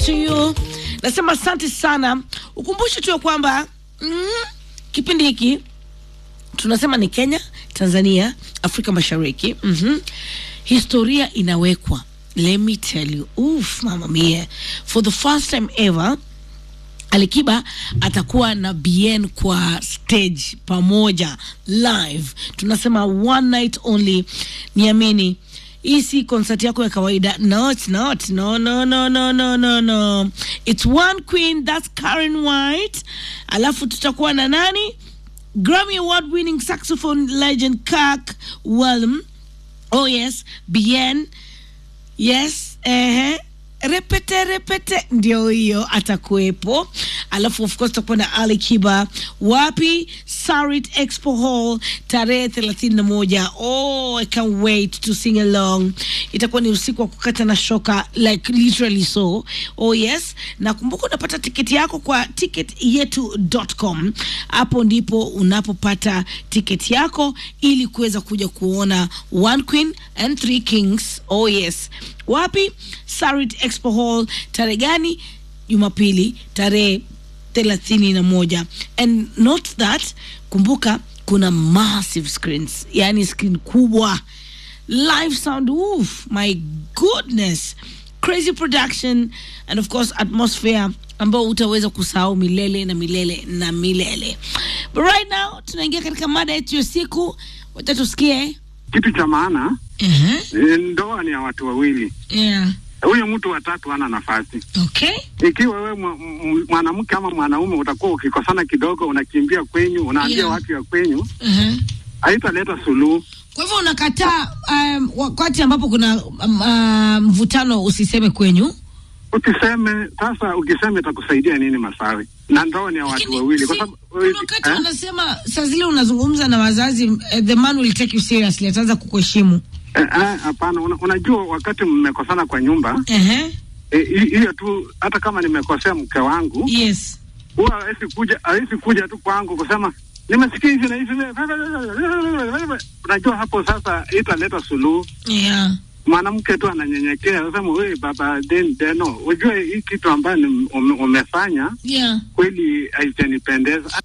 to you. Nasema asante sana. Ukumbushe tu ya kwamba mm, kipindi hiki tunasema ni Kenya, Tanzania, Afrika Mashariki. mm Historia inawekwa. Let me tell you. Oof, mama mia. For the first time ever Alikiba atakuwa na BN kwa stage pamoja live. Tunasema one night only. Niamini, hii si concert yako ya kawaida. No, it's not. No, no, no, no, no, no, no. It's one queen, that's Karen White. Alafu tutakuwa na nani? Grammy award winning saxophone legend Kirk Whalum. Oh yes, BN. Yes, ehe repete repete ndio hiyo atakuwepo alafu of course tutakuwa na ali kiba wapi sarit expo hall tarehe thelathini na moja oh i can't wait to sing along itakuwa ni usiku wa kukata na shoka like literally so oh yes na kumbuka unapata tiketi yako kwa ticket yetu.com hapo ndipo unapopata tiketi yako ili kuweza kuja kuona one queen and three kings oh yes wapi sarit expo hall tarehe gani jumapili tarehe thelathini na moja and not that kumbuka kuna massive screens yani screen kubwa live sound oof my goodness crazy production and of course atmosphere ambao utaweza kusahau milele na milele na milele but right now tunaingia katika mada yetu ya siku wacha tusikie Kitu cha maana uh-huh. eh, ndoa ni ya watu wawili. yeah. Huyo mtu watatu hana nafasi. okay Ikiwa wewe mwa- m- mwanamke ama mwanaume utakuwa ukikosana kidogo, unakimbia kwenyu, unaambia Yeah. watu ya kwenyu, uh-huh. haitaleta suluhu. kwa hivyo unakataa um, wakati ambapo kuna um, uh, mvutano usiseme kwenyu Ukiseme sasa, ukisema itakusaidia nini Masawe? Na ndoa ni ya watu Lakini wawili, kwa si- sababu kuna wakati eh? wanasema saa zile unazungumza na wazazi eh, the man will take you seriously ataanza kukuheshimu Eh, eh, hapana. Una, unajua wakati mmekosana kwa nyumba uh-huh. eh, hi- hiyo tu, hata kama nimekosea mke wangu yes huwa hawezi kuja hawezi kuja tu kwangu kusema nimesikia hivi na hivi. Unajua hapo sasa italeta suluhu. yeah. Mwanamke tu ananyenyekea, anasema wewe baba den deno, ujue hii kitu ambayo ni- ume, umefanya yeah. kweli haijanipendeza.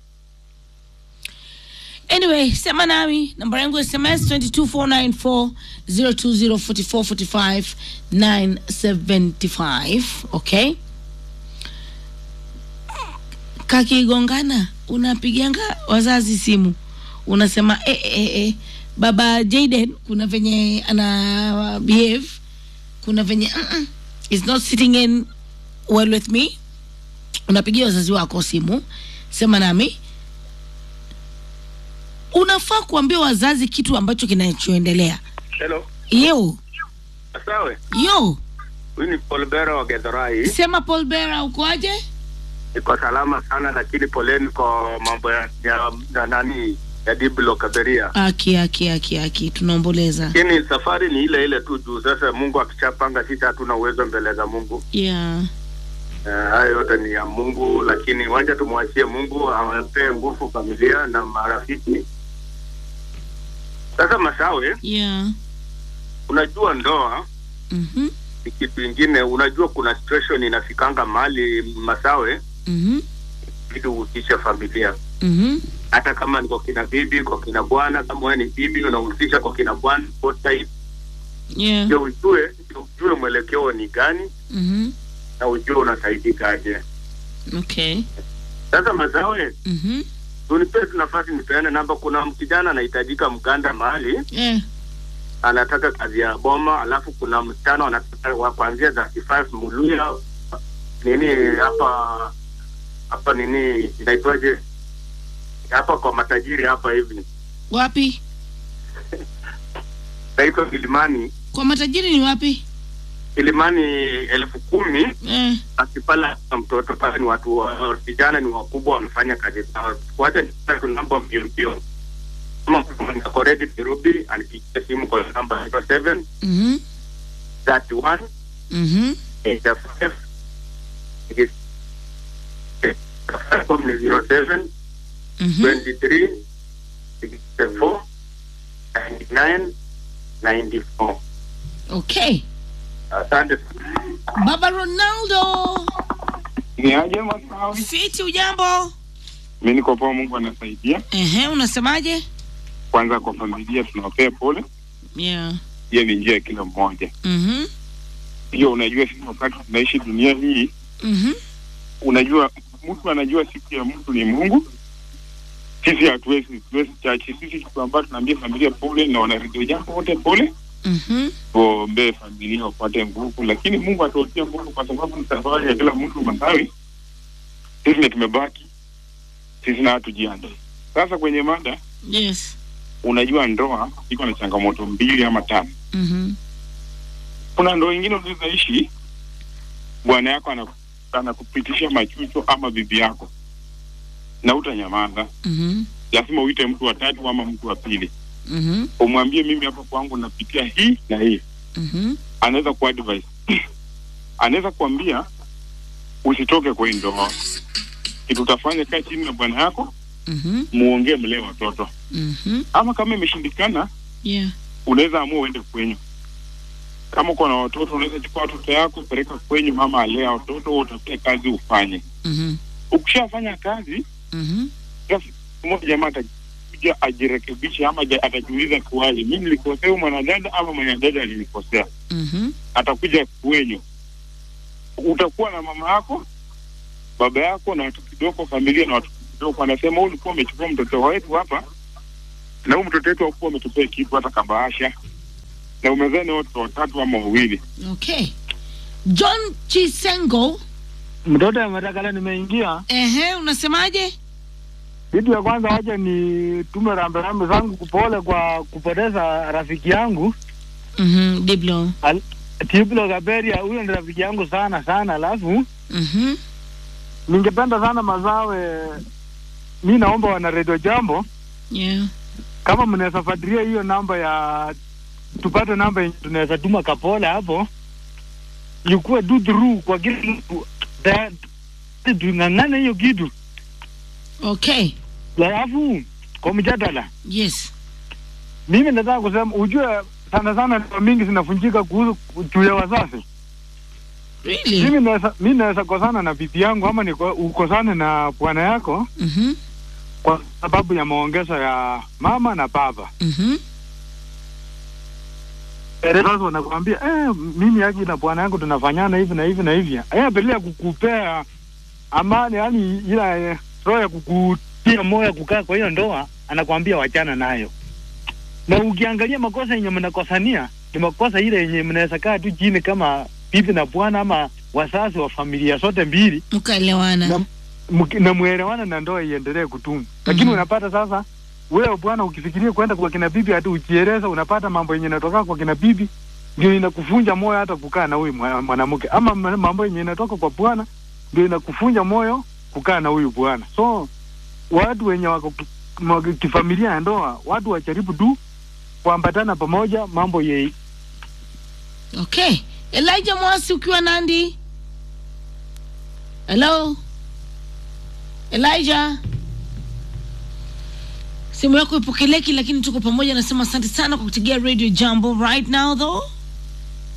anyway sema nami namba yangu ya sms 22494 0204445 975 okay kakigongana unapiganga wazazi simu unasema eh, eh, eh, baba Jaden kuna venye ana behave kuna venye mm-mm, is not sitting in well with me unapigia wazazi wako simu sema nami unafaa kuambia wazazi kitu ambacho kinachoendelea Hello. yo Sawe. yo Huyu ni Paul Bera wa Githurai. sema paul bera ukoaje Niko salama sana lakini poleni kwa mambo ya, ya, ya nani ya Diblo Kaberia. aki aki aki aki tunaomboleza Lakini safari ni ile ile tu juu sasa Mungu akichapanga sisi hatuna uwezo mbele za Mungu. yeah Eh, Hayo yote ni ya Mungu lakini wacha tumwachie Mungu awapee nguvu familia na marafiki. Sasa Masawe, yeah unajua ndoa mhm ni kitu ingine. Unajua kuna situation inafikanga mahali Masawe, mhm ili uhusishe familia mhm hata kama ni kwa kina bibi kwa kina bwana kama wewe ni bibi unahusisha kwa kina bwana both sides, yeah ndio ujue ndio ujue mwelekeo ni gani mhm na ujue unasaidika aje okay sasa mazawe mhm unipe tu nafasi nipeane namba kuna kijana anahitajika mganda mahali yeah anataka kazi ya boma alafu kuna msichana anataka wa kuanzia 35 muluya nini hapa hapa nini inaitwaje hapa kwa matajiri hapa hivi wapi naitwa Kilimani kwa matajiri ni wapi Kilimani elfu kumi eh akipala mtoto pale ni watu wa- vijana ni wakubwa wamefanya kazi zao. Wacha nipate tu namba mbio mbio, kama niko ready Nairobi, anipigie simu kwa namba zero seven mhm thirty one mhm eighty five ni zero seven mhm twenty three sixty four ninety nine ninety four. okay Asante. baba ronaldo Ni aje Masawi? Fiti, ujambo? Mi niko poa, Mungu anasaidia. Ehe, unasemaje? Kwanza kwa familia tunawapea pole, Yeah. hiyo ni njia ya kila mmoja. Mhm. Hiyo unajua, sisi wakati tunaishi dunia hii, Mhm. unajua mtu anajua siku ya mtu ni Mungu. Sisi hatuwezi tuwezi chachi, sisi kitu ambacho tunaambia familia pole na wanaredio jambo wote pole, Mhm. tuombee familia wapate nguvu, lakini Mungu atuotie nguvu, kwa sababu ni safari ya kila mtu Masawi. Sisi ndio tumebaki, sisi na hatujiandae. Sasa kwenye mada Yes. unajua ndoa iko na changamoto mbili ama tatu. Mhm. Kuna ndoa ingine unaweza ishi, bwana yako ana- anakupitisha machucho ama bibi yako, na utanyamaza. Mhm. Lazima uite mtu wa tatu ama mtu wa pili, Mhm. umwambie mimi hapa kwangu napitia hii na hii. Mhm. Anaweza kuadvise, anaweza kuambia usitoke kwa hii ndoa, kitu utafanya, kaa chini na bwana yako Mhm. muongee, mlee watoto, Mhm. ama kama imeshindikana Yeah. unaweza amua uende kwenyu. Kama uko na watoto, unaweza chukua watoto yako peleka kwenyu, mama alea watoto, wewe utafute kazi ufanye. Mhm. Ukishafanya kazi, Mhm. basi siku moja jamaa atakuja ajirekebishe, ama ja- atajiuliza kuwaje, mimi nilikosea huyu mwanadada ama mwanadada alinikosea. Mhm. Atakuja kwenyu, utakuwa na mama yako, baba yako na watu kidogo, familia na watu kidogo. Anasema huyu ulikuwa umechukua mtoto wetu hapa, na huyu mtoto wetu hakuwa umetupea kitu hata kabaasha, na umezaa ni watoto watatu ama wawili. Okay. John Chisengo, mtoto ya matakala nimeingia. ehe, unasemaje? Kitu ya kwanza, wacha ni tume rambirambi zangu kupole kwa kupoteza rafiki yangu Mhm. Diblo. Al- Tiblo Kaberia. Huyo ni rafiki yangu sana sana, alafu Mhm. ningependa sana Masawe, mi naomba wana redio jambo, Yeah. kama mnaweza fuatilia hiyo namba ya tupate namba yenye tunaweza tuma kapole hapo, ikuwe do through kwa kila mtu, Da- tung'ang'ane hiyo kitu, Okay. alafu kwa mjadala Yes. mimi nataka kusema ujue sana sana ndoa mingi zinafunjika kuhusu juu ya wazazi. Really? Mimi naweza mimi naweza kosana na bibi yangu ama niko- ukosane na bwana yako Mhm. kwa sababu ya maongezo ya mama na baba. Mhm. Eh, Sasa wanakuambia eh, mimi yaki na bwana yangu tunafanyana hivi na hivi na hivi. Eh, bila kukupea amani, yani ila eh, roho ya kukutia moyo kukaa kwa hiyo ndoa, anakuambia wachana nayo. Na ukiangalia makosa yenye mnakosania ni makosa ile yenye mnaweza kaa tu chini kama bibi na bwana ama wazazi wa familia zote mbili Mkaelewana. na, mki- na mwelewana na ndoa iendelee kudumu. Lakini Mhm. unapata sasa wewe bwana, ukifikiria kwenda kwa kina bibi hata ujieleza, unapata mambo yenye inatoka kwa kina bibi ndio inakufunja moyo hata kukaa na huyu mwa- mwanamke, ama ma- mambo yenye inatoka kwa bwana ndio inakufunja moyo kukaa na huyu bwana. So watu wenye wako ki- ma- kifamilia ya ndoa, watu wajaribu tu kuambatana pamoja, mambo ye Okay. Elijah Mwasi ukiwa Nandi. Hello. Elijah. Simu yako ipokeleki lakini tuko pamoja nasema asante sana kwa kutegea Radio Jambo right now though.